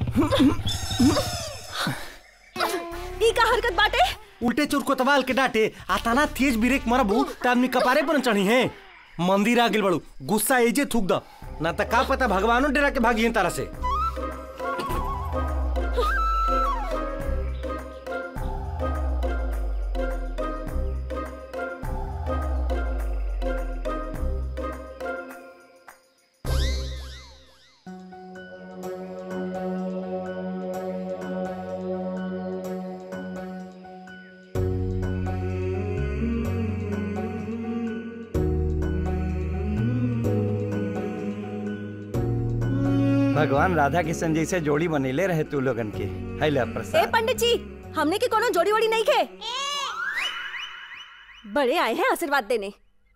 ई का हरकत बाटे उल्टे चोर कोतवाल के डांटे आ तना तेज ब्रेक मारबू त आदमी कपारे पर न चढ़ी है मंदिर आ गेल बड़ू गुस्सा एजे थूक द ना त का पता भगवानो डेरा के भागी तारा से भगवान राधा किशन जी से जोड़ी बनेले रहे तू लोगन के है ले ए प्रसाद पंडित जी हमने की कोनो जोड़ी वोड़ी नहीं खे बड़े आए हैं आशीर्वाद देने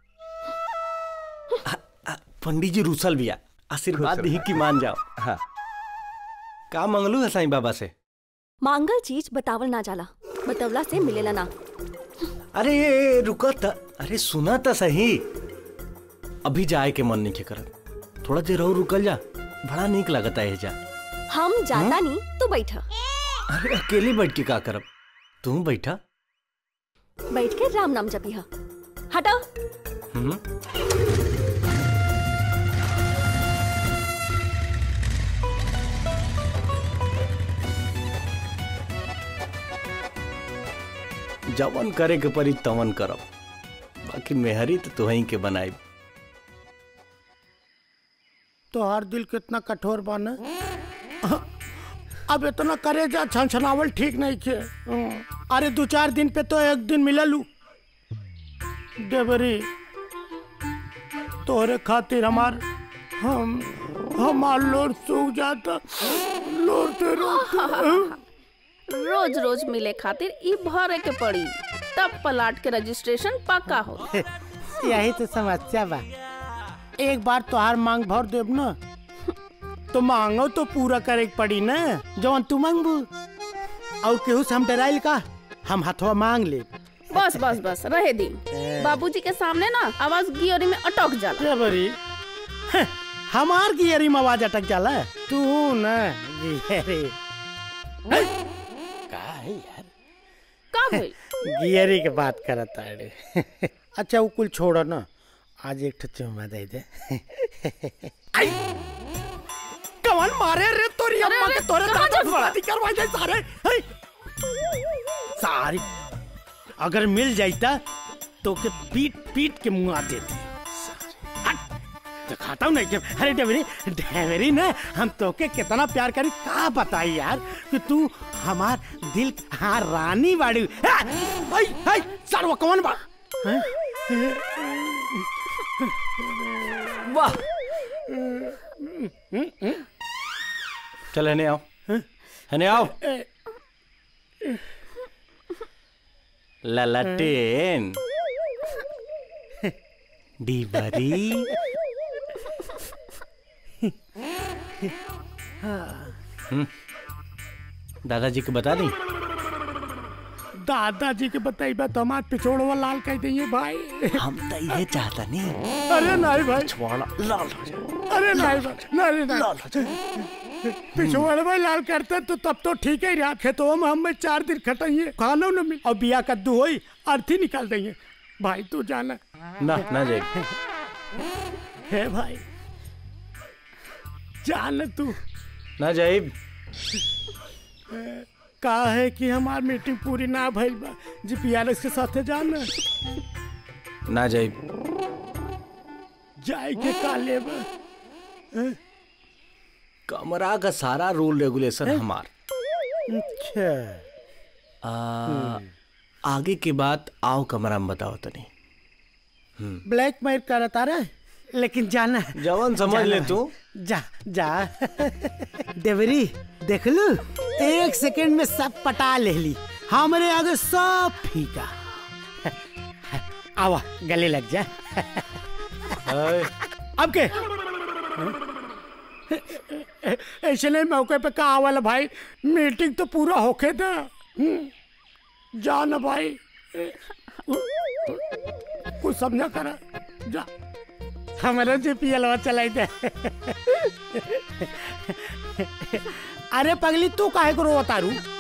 पंडित जी रूसल बिया आशीर्वाद दी कि मान जाओ हाँ का मंगलू है साईं बाबा से मांगल चीज बतावल ना जाला बतवला से मिलेला ना अरे ए, ए, रुका त अरे सुना त सही अभी जाए के मन नहीं के करत थोड़ा देर और रुकल जा बड़ा नीक लगता है जा हम जाता नहीं तो बैठा अरे अकेले बैठ के का करब तू बैठा बैठ के राम नाम जपी हा हटा हम्म जवन करे के परी तवन करब बाकी मेहरी तो तुहही के बनाई तोहार दिल कितना कठोर बन अब इतना करे जा छनछनावल ठीक नहीं खे अरे दो चार दिन पे तो एक दिन मिललू देवरी तोहरे खातिर हमार हम हमार लोर सूख जाता लोरते रोते रोज रोज मिले खातिर ई भरे के पड़ी तब पलाट के रजिस्ट्रेशन पक्का हो यही तो समस्या बा एक बार तोहार मांग भर देब ना तो मांगो तो पूरा करे के पड़ी ना जवन तू मांगबू और केहू से हम डराइल का हम हथवा मांग ले बस बस बस रहे दी बाबूजी के सामने ना आवाज गियोरी में अटक जाला क्या बरी हैं, हमार गियरी में आवाज अटक जाला तू ना गियरी हैं? का है यार का भइल गियरी के बात करत अरे अच्छा वो कुल छोड़ो ना आज एक ठो चुम्मा दे दे आई कवन मारे रे तोरी अरे, अम्मा अरे, के तोरे कहाँ दादा जा- शादी करवा जाए सारे हैं? सारी अगर मिल जाता तो के पीट पीट के मुंह देती हट, तो खाता हूँ नहीं कि अरे डेवरी डेवरी ना हम तोके कितना प्यार करी का बताई यार कि तू हमार दिल हाँ रानी बाड़ी हाय हाय सर्व कौन बा हैं? वाह चल हने आओ हने आओ ललटेन डीबरी हम्म, दादाजी को बता दी दादाजी के बताइबा तो हमार पिछोड़वा लाल कह दिए भाई हम तो ये चाहता नहीं अरे नहीं भाई छोड़ा लाल हो जाए अरे नहीं भाई नहीं नहीं लाल हो जाए पिछोड़ भाई लाल करते तो तब तो ठीक ही रहा खेतों में हम चार दिन खटाइए खाना न मिल और बिया कद्दू होई अर्थी निकाल देंगे भाई तू जाना ना ना जाए है भाई जान तू ना जाए का है कि हमार मीटिंग पूरी ना भइल बा जी पीआरएस के साथे जाना ना जाए जाए के का लेबा कमरा का सारा रूल रेगुलेशन हमार अच्छा आ, आगे की बात आओ कमरा में बताओ तनी ब्लैक मेल करता रहे लेकिन जाना जवन समझ ले तू जा जा देवरी देख लू एक सेकंड में सब पटा ले ली हमारे आगे सब फीका आवा गले लग जा अय, अब के ऐसे नहीं मौके पे कहा वाला भाई मीटिंग तो पूरा होके था हम्म, जा ना भाई कुछ समझा करा जा हमारा जी पी एलवा चलाई दे अरे पगली तू काहे को रोवतारू